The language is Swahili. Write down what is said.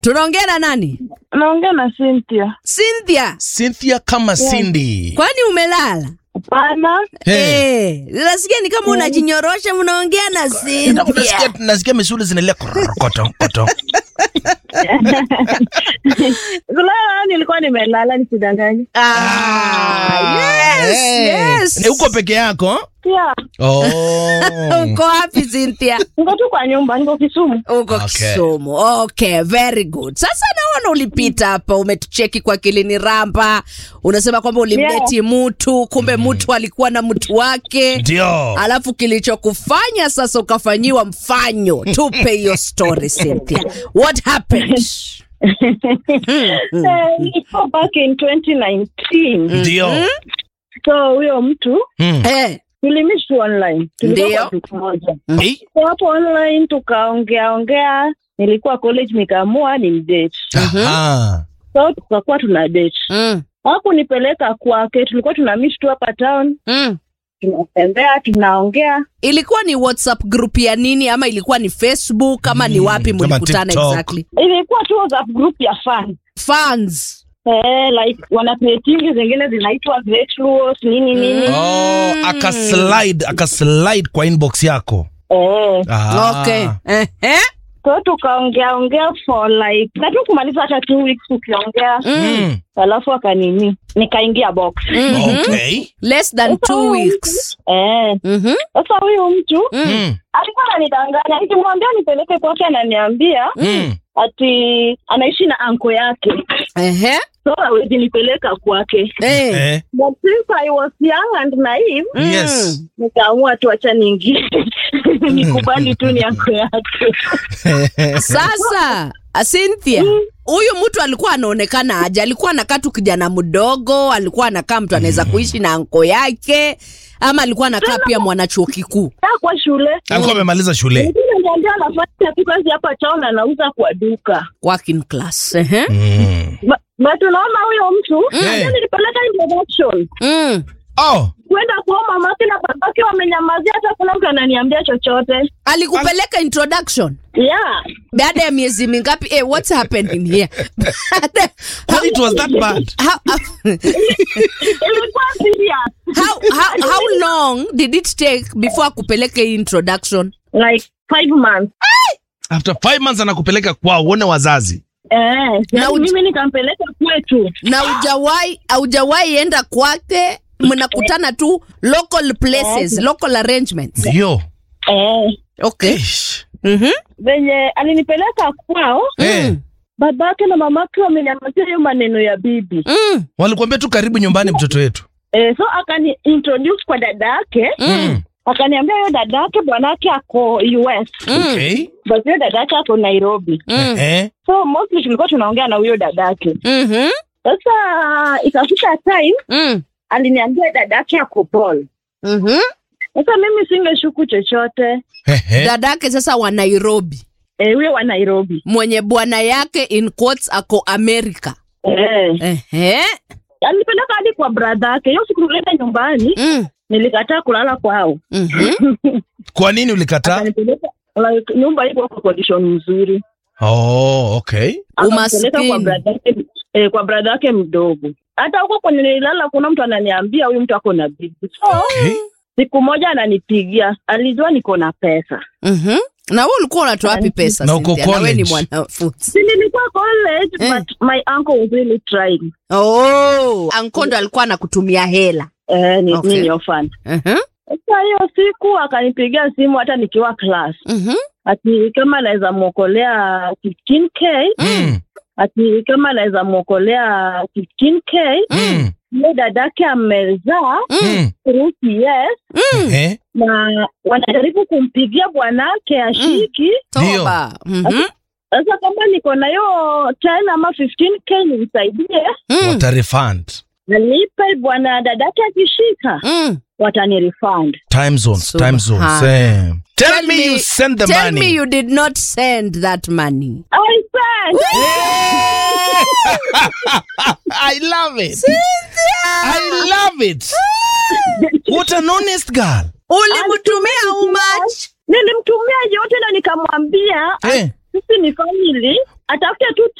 tunaongea na nani Naongea na Cynthia. cynthia Cynthia kama Cindy. kwani umelala Hapana. Hey. Eh, nasikia ni kama unajinyorosha mnaongea na Nasikia, Cynthia. nasikia misuli zinalia koto koto. Kulala nilikuwa nimelala nisidanganye. Ah, yes, Hey. yes. Ni uko peke yako? Pia Oh. uko wapi Cynthia? niko tu kwa nyumba, niko Kisumu. uko Okay. Kisumu. Okay, very good. Sasa naona ulipita hapa, umetucheki kwa kilini ramba, unasema kwamba ulimdeti mtu, kumbe mtu alikuwa na mtu wake, Ndio. alafu kilichokufanya sasa ukafanyiwa mfanyo. Tupe hiyo story Cynthia, what happened? Eh, Ilikuwa back in 2019. Ndio. So huyo mtu Mm. Eh, tulimiss tu online. Tulikuwa Ndio. kwa siku moja. Eh? So hapo online tukaongea ongea, nilikuwa college nikaamua ni mdate. Aha. So tukakuwa tuna date. mm, Hakunipeleka kwake, tulikuwa tuna miss tu hapa town, mm. tunatembea, tunaongea. Ilikuwa ni WhatsApp group ya nini ama ilikuwa ni Facebook ama ni wapi kama mlikutana TikTok. exactly? Ilikuwa tu WhatsApp group ya fan. Fans. Eh, like wanapetingi zingine zinaitwa Great Luos, nini nini. Oh, akaslide akaslide kwa inbox yako. Eh, Ah. Okay. Eh, eh? so tukaongea ongea for like na tu kumaliza hata two weeks tukiongea, Mm. alafu akanini nikaingia box. Okay. Less than two weeks. Eh, Mhm. sasa huyu mtu Mm. alikuwa ananidanganya, nikimwambia nipeleke kwake ananiambia Mm. ati anaishi na anko yake, Ehe. so hawezi nipeleka kwake. Eh. Eh. But since I was young and naive, Yes. nikaamua tu acha niingie nikubali tu ni anko yake. Sasa ah, Cynthia, huyu mtu alikuwa anaonekana aje? Alikuwa anakaa tu kijana mdogo, alikuwa anakaa mtu anaweza kuishi na anko yake, ama alikuwa anakaa pia mwanachuo kikuu? Kaa kwa shule Alikuwa amemaliza shule. Mwingine niambia anafanya tu kazi hapa town anauza kwa duka. Working class. Ehe. Mm. Ba- But unaona huyo mtu Eh. mm. nilipeleka introduction Mm. Oh. kwenda kwa mamake na babake wamenyamazia, hata kuna mtu ananiambia chochote. Alikupeleka introduction Yeah, baada ya miezi mingapi? Eh, what's happening here? Baada- But it was that bad. how, ilikuwa serious how, how, how long did it take before akupeleke hii introduction? like five months. After five months anakupeleka kwao uone wazazi. Eh, Na yani uj- mimi nikampeleka kwetu. na ujawahi haujawahi enda kwake mnakutana tu local places local arrangements Ndio. Eh, okay Ish. mhm venye alinipeleka kwao, Eh. babake na mamake wamenyamazia hiyo maneno ya bibi. mm. Walikuambia tu karibu nyumbani mtoto wetu. Eh, so akani introduce kwa dada yake Mm. akaniambia hiyo dada yake bwanake ako US Okay. but hiyo dada yake ako Nairobi. Mm. Eh. So mostly tulikuwa tunaongea na huyo dada yake. Mhm. Sasa ikafika time Mm. aliniambia dada yake ako Paul. Mhm. Sasa mimi singeshuku chochote. Ehe. dadake sasa wa nairobi Eh, huyo wa Nairobi. mwenye bwana yake in quotes ako america Eh, Ehe. alinipeleka hadi kwa brother yake. Hiyo siku nileta nyumbani, Mm. nilikataa kulala kwao. Mhm. Kwa nini ulikataa? Akanipeleka like, nyumba iko kwa condition nzuri. Oh, okay. Akanipeleka kwa Umaskini. brother yake eh, kwa brother yake mdogo. Hata huko kwenye nililala kuna mtu ananiambia huyu mtu ako na bibi. So Okay. siku moja ananipigia, alijua niko na pesa. Mhm. na wewe ulikuwa unatoa wapi pesa Na uko Cynthia? na wewe ni college. mwanafunzi Si nilikuwa college Eh. but my uncle was really trying. oh ankondo alikuwa anakutumia hela Eh, ni, Okay. okay. ni orphan. Mhm. Sasa hiyo siku akanipigia simu hata nikiwa class. Mhm. Ati kama anaweza mwokolea 15k, Mm. ati kama anaweza mwokolea 15k, Mm. yule dadake amezaa Mm. through PS Ehe. na wanajaribu kumpigia bwanake ashiki. toba Mhm. Sasa kama niko na hiyo 10 ama 15k nimsaidie, Mm. Watarefund. nalipe bwana dadake akishika Mm. watani refund. Time zones, time zones. Subhan. Eh. Tell, me, you send the tell money. me you did not send that money. I said, I love it. I love it. What an honest girl. Ulimtumia how much? nilimtumia yote na nikamwambia Eh. sisi ni family atafute tu